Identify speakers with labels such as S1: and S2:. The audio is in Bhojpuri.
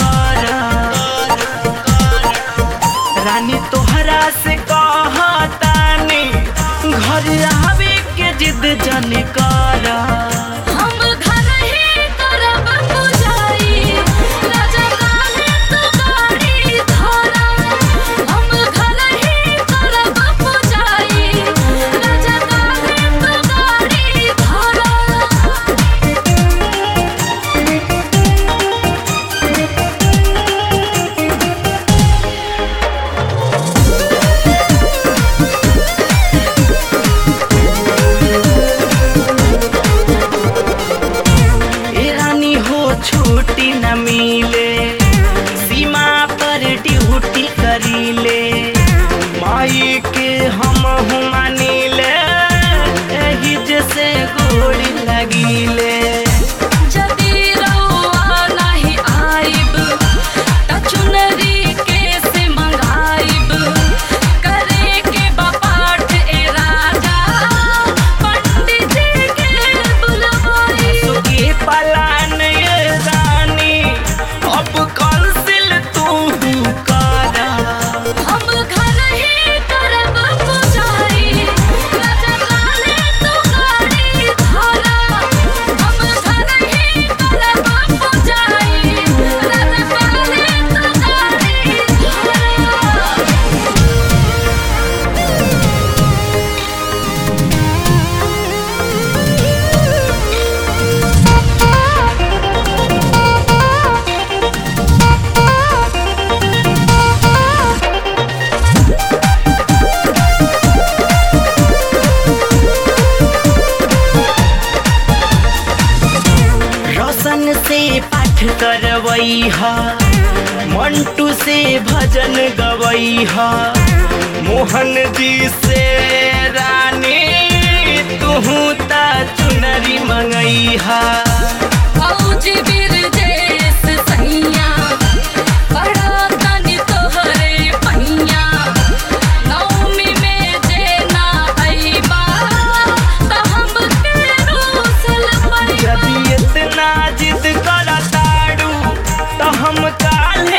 S1: कर रानी तोहरा से कहतानी घर आवे के जिद जन कर
S2: हम घर ही करब पुजारी राजा काहे तू गाड़ी धरा हम घर ही करब पुजारी राजा काहे तू गाड़ी धरा
S1: ए रानी हो छुट्टी न मिले सीमा पर ड्यूटी करीले माई के हम मानिले एही जैसे गोड़ी लगिले
S2: जदी रउआ नाही आइब त चुनरी केसे मंगाइब करे के बापाठ ए राजा पंडित जी के बुलवाई
S1: सुखी पलान ये रानी अब कौंसिल तू कर
S2: हम घर ही करब पुजारी राजा काहे तू गाड़ी धरा हम घर ही करब पुजारी राजा काहे तू गाड़ी धरा
S1: रोशन से पाठ करवई हा मंटू से भजन गवई हा मोहन जी से रानी तू ता चुनरी मंगई हा
S2: फौजी बिरजेश सैया बड़ा तनी तोहरे पहिया नौमी में जे ना अइबा त हमके रोसल
S1: जब
S2: पइबा
S1: इतना जिद करताड़ू तो हम काल